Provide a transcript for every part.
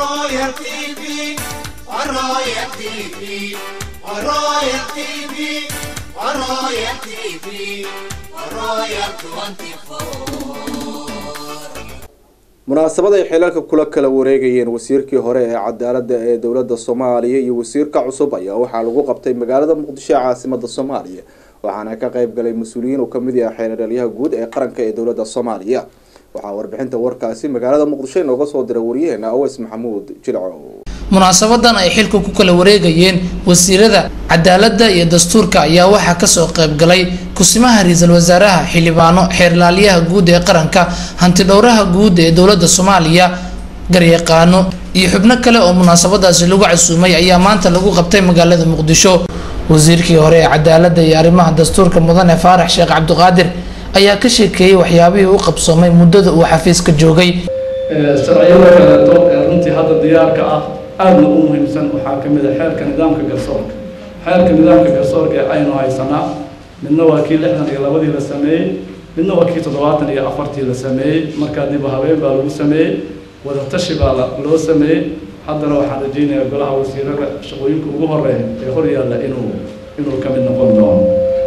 Royal TV, Royal TV, Royal TV, Royal TV, Royal 24. munaasabad ay xilalka kula kala wareegayeen wasiirkii hore ee cadaaladda ee dowladda soomaaliya iyo wasiirka cusub ayaa waxaa lagu qabtay magaalada muqdisho ee caasimada soomaaliya waxaana ka qayb galay mas-uuliyiin uu kamid yahay xeeradhalyaha guud ee qaranka ee dowladda soomaaliya waxaa warbixinta warkaasi magaalada muqdisho inooga soo diray waryaheena aweys maxamuud jilco munaasabadan ay xilka ku kala wareegayeen wasiirada cadaaladda iyo dastuurka ayaa waxaa kasoo qayb galay kusimaha ra-iisul wasaaraha xildhibaano xeerlaaliyaha guud ee qaranka hantidhowraha guud ee dowladda soomaaliya garyaqaano iyo xubno kale oo munaasabadaasi lagu casuumay ayaa maanta lagu qabtay magaalada muqdisho wasiirkii hore ee cadaaladda iyo arrimaha dastuurka mudane faarax sheekh cabdiqaadir ayaa ka sheekeeyey waxyaabihii u qabsoomay muddada uu xafiiska joogay sharciyada kaleeto ee runtii hadda diyaarka ah aadna u muhiimsan waxaa ka mid a xeerka nidaamka garsoorka xeerka nidaamka garsoorka ee aynu haysanaa midna waa kii lixdan iyo labadii la sameeyey midna waa kii toddobaatan iyo afartii la sameeyey markaa dib habeen baa lagu sameeyey wadatashi baa loo sameeyey haddana waxaan rajaynayaa golaha wasiirada shaqooyinka ugu horeeya ee hor yaalla inuu inuu ka mid noqon doono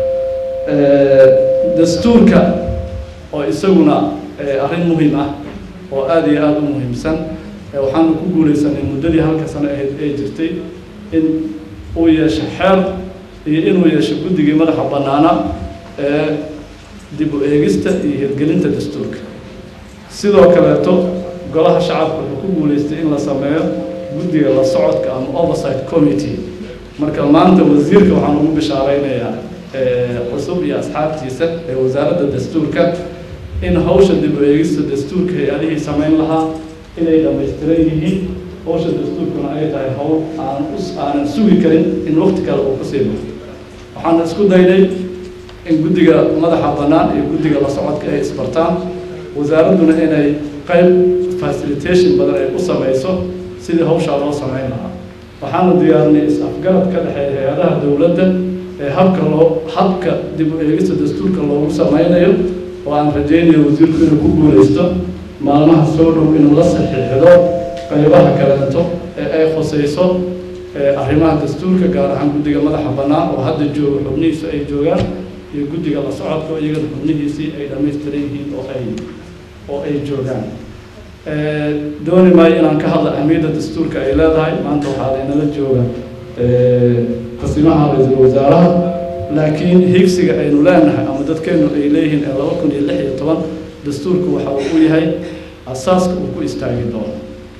dastuurka oo isaguna arrin muhiim ah oo aada iyo aada u muhiimsan waxaanu ku guulaysanay muddadii halka sano ahayd ee jirtay in uu yeesho xeer iyo inuu yeesho guddigii madaxa bannaana ee dib u eegista iyo hirgelinta dastuurka sidoo kaleeto golaha shacabka wuxuu ku guulaystay in la sameeyo guddiga la socodka ama oversight committee marka maanta wasiirka waxaan ugu bishaaraynayaa cusub iyo asxaabtiisa ee wasaaradda dastuurka in hawsha dib u eegista dastuurka hay-adihii samayn lahaa inay dhamaystiran yihiin hawsha dastuurkuna ay tahay hawl aan us aanan sugi karin in waqti kale uu kusii baxo waxaan isku daynay in guddiga madaxa bannaan iyo guddiga la socodka ay isbartaan wasaaradduna inay qayb facilitation badan ay u samayso sidii hawshaa loo samayn lahaa waxaanu diyaarinay is-afgarad ka dhexeeya hay-adaha dowladda ee habka loo habka dib u eegista dastuurka loogu sameynayo oo aan rajaynayo wasiirku inuu ku guulaysto maalmaha soo dhow inuu la saxiixdo qaybaha kaleeto ee ay khusayso arrimaha dastuurka gaar ahaan guddiga madaxa bannaan oo hadda jooga xubnihiisu ay joogaan iyo guddiga la socodka oo iyagana xubnihiisii ay dhammaystiran yihiin oo ay oo ay joogaan dooni maayo inaan ka hadla ahmiyadda dastuurka ay leedahay maanta waxaa laynala jooga qasimaha ra-iisul wasaaraha laakiin higsiga aynu leenahay ama dadkeenu ay leeyihiin ee laba kun iyo lix iyo toban dastuurku waxa uu u yahay asaaska uu ku istaagi doono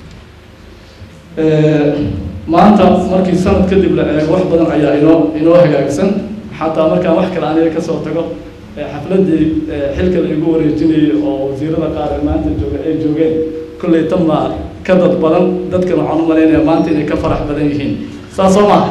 maanta markii sanad kadib la eego wax badan ayaa inoo inoo hagaagsan xataa markaan wax kale aniga kasoo tago xafladii xilka la igu wareejinayay oo wasiirada qaar ee maanta jooga ay joogeen kolley tan baa ka dad badan dadkan waxaan u malaynaya maanta inay ka farax badan yihiin saas soo maa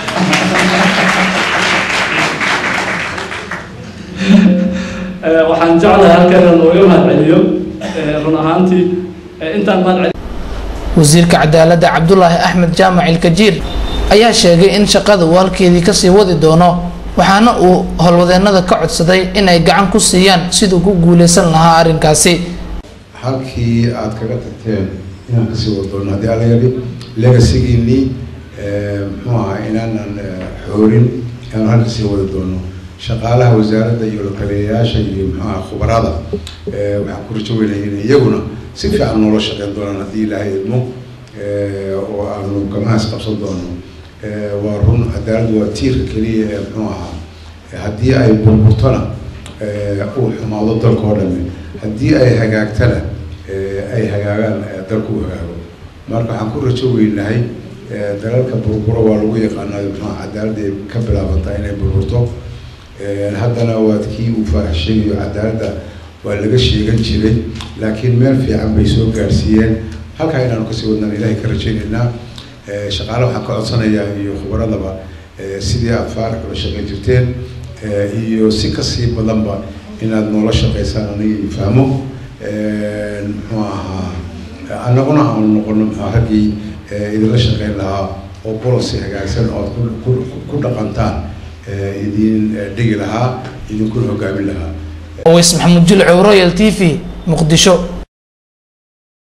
waxaan jeclahay halkan inaan nooga mahadceliyo run ahaantii intaan mahadceliyo wasiirka cadaaladda cabdulaahi axmed jaamac ilkajiir ayaa sheegay in shaqada uu halkeedii kasii wadi doono waxaana uu howlwadeennada ka codsaday inay gacan ku siiyaan siduu ku guuleysan lahaa arrinkaasi halkii aad kaga tagteen inaan kasii wadi doono haddii alla yidhi legasigiinii muxuu ahaa inaanan xoorin inaan halka sii wadi doono shaqaalaha wasaaradda iyo lakaliyayaasha iyo muxuaha khubarada waxaan ku rajo weynaya in iyaguna si fiican noola shaqeyn doonaan haddii ilaahay idmo oo aanu gamahaas qabsan doono waa run cadaaladdu waa tiirka keliya ee muxuu ahaa haddii ay burburtona uu xumaado dalka oo dhami haddii ay hagaagtana ay hagaagaan dalku u hagaago marka waxaan ku rajo weynahay dalalka burburo waa lagu yaqaanaa muxua cadaaladda ay ka bilaabantaa inay burburto haddana waad kii uu faarax sheegayo cadaaladda waa laga sheegan jiray laakiin meel fiican bay soo gaarsiiyeen halkaa inaanu kasii wadnaan ilaahay ka rajaynaynaa shaqaale waxaan ka codsanayaa iyo khubradaba sidii aad faarax ula shaqayn jirteen iyo si kasii badanba inaad noola shaqaysaan aniga iyo fahmo muxuu ahaa annaguna aanu noqono raggii idinla shaqayn lahaa oo policy hagaagsan oo aad ku dhaqantaan idin dhigi lahaa idinkuna hogaamin lahaa oweys maxamuud jilcow royal t v muqdisho